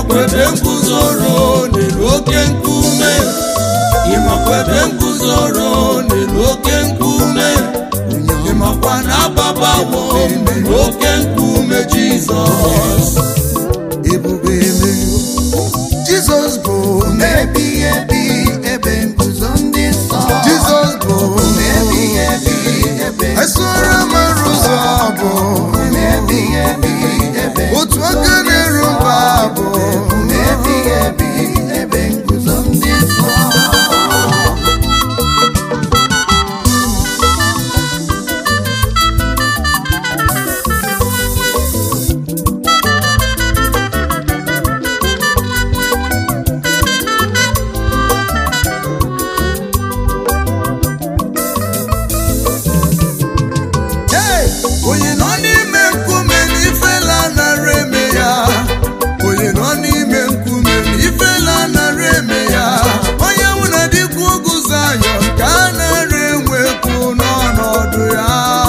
ịmakwa ebe nguzoro n'elu oke nkume ịmakwa ebe nguzoro n'elu oke nkume ịmakwa na ababawo n'elu oke nkume jizọs ebube emeriwo jizọs bụ ebighị ebi ebe nguzo ndị nsọ jizọs bụ ebighị ebi ebe esoro mara ụzọ bụ ebighị ebi ebe otu aka na-eru mba bụ ebighị ebi ebe nguzo ndị nsọ Hey! onye nọ n'ime nkume na ifela nara eme ya onye nọ n'ime nkume na ifela nara eme ya onye nwụ na dịkwa ugwu Zayọn ka a nara enwekwu n'ọnọdụ ya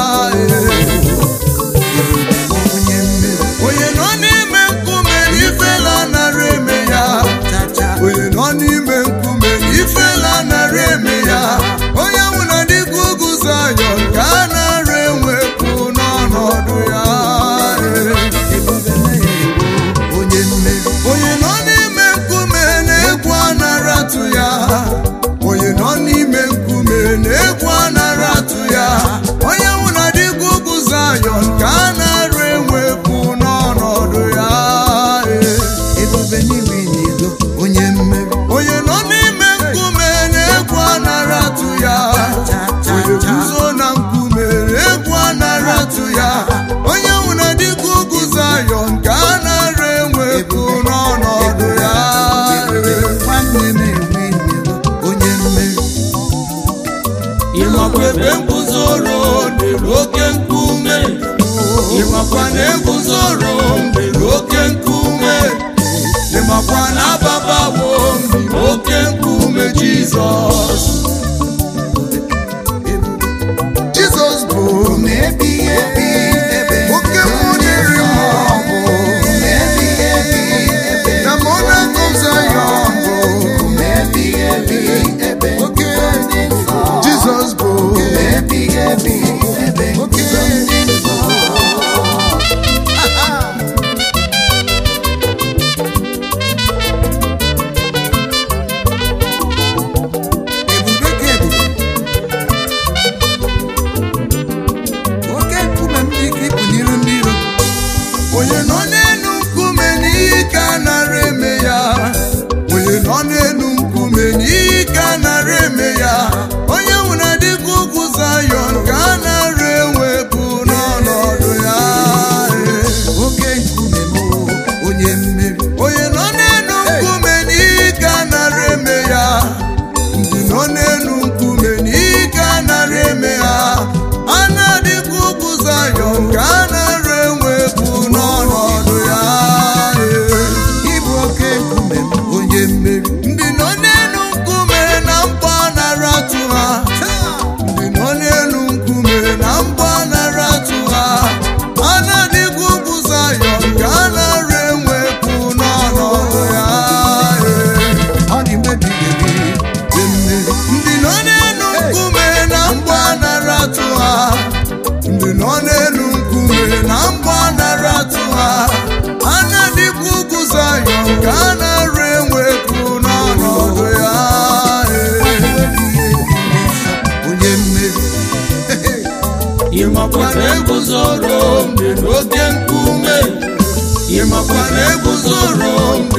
onye mmeri onye nọ n'ime nkume na ifela nara eme ya onye nọ n'ime nkume na ifela nara eme ya onye nwụ na dịkwa ugwu Zayọn ka a nara enwekwu n'ọnọdụ ya ebube na-egbo onye mmeri onye nọ n'ime nkume na-egwu anara atụ ya onye nọ n'ime nkume na-egwu anara atụ ya onye nwụ na dịkwa ugwu Zayọn ka a nara enwekwu n'ọnọdụ ya ebube n'ime n'ido onye mmeri onye nọ n'ime nkume na-egwu anara atụ ya onye guzo na nkume na-egwu anara atụ ya onye nwụ na dịkwa ugwu Zayọn ka a nara enwekwu n'ọnọdụ ya nwanne na-enwe n'ido onye mmeri ịmakwa ebe nguzoro n'elu oke nkume ịmakwa na eguzoro n'elu oke nkume ịmakwa na ababawo n'elu oke nkume jizọs Jizọs bụ ebighị ebi ebe oke mmụọ na-eri mmụọ bụ ebighị ebi ebe na monarch of Zion bụ ebighị ebi ebe oke ndị nsọ Jizọs bụ ebighị ebi ebe oke ndị nsọ ebube ka ebube oke nkume m dị ka ịpụ n'iru ndị iro onye nọ n'elu nkume n'ihi ka a nara eme ya onye nọ n'elu nkume n'ihi ka a nara eme ya onye nwụ na dịka ugwu Zayọn ka a nara enwepụ n'ọnọdụ ya oke nkume m onye mmeri onye nọ n'elu nkume n'ihi ka a nara eme ya ndị nọ n'elu nkume n'ihi ka a nara eme ha a na-adịkwa ugwu Zayọn ka a nara enwepụ n'ọnọdụ ya ịbụ oke nkume m onye mmeri ndị nọ n'elu nkume na mkpọ nara atụ ha ndị nọ n'elu nkume na mkpọ nara atụ ha a na-adịkwa ugwu Zayọn ka a nara enwepụ n'ọnọdụ ya ọ dị mgbe ebighị ebi dị mmeri ndị nọ n'elu nkume na mgba nara atụ ha ndị nọ n'elu nkume na mgba nara atụ ha a na-adịkwa ugwu Zayọn ka a nara enwepụ n'ọnọdụ ya onye mmeri ịmakwa na eguzoro n'elu oke nkume ịmakwa na eguzoro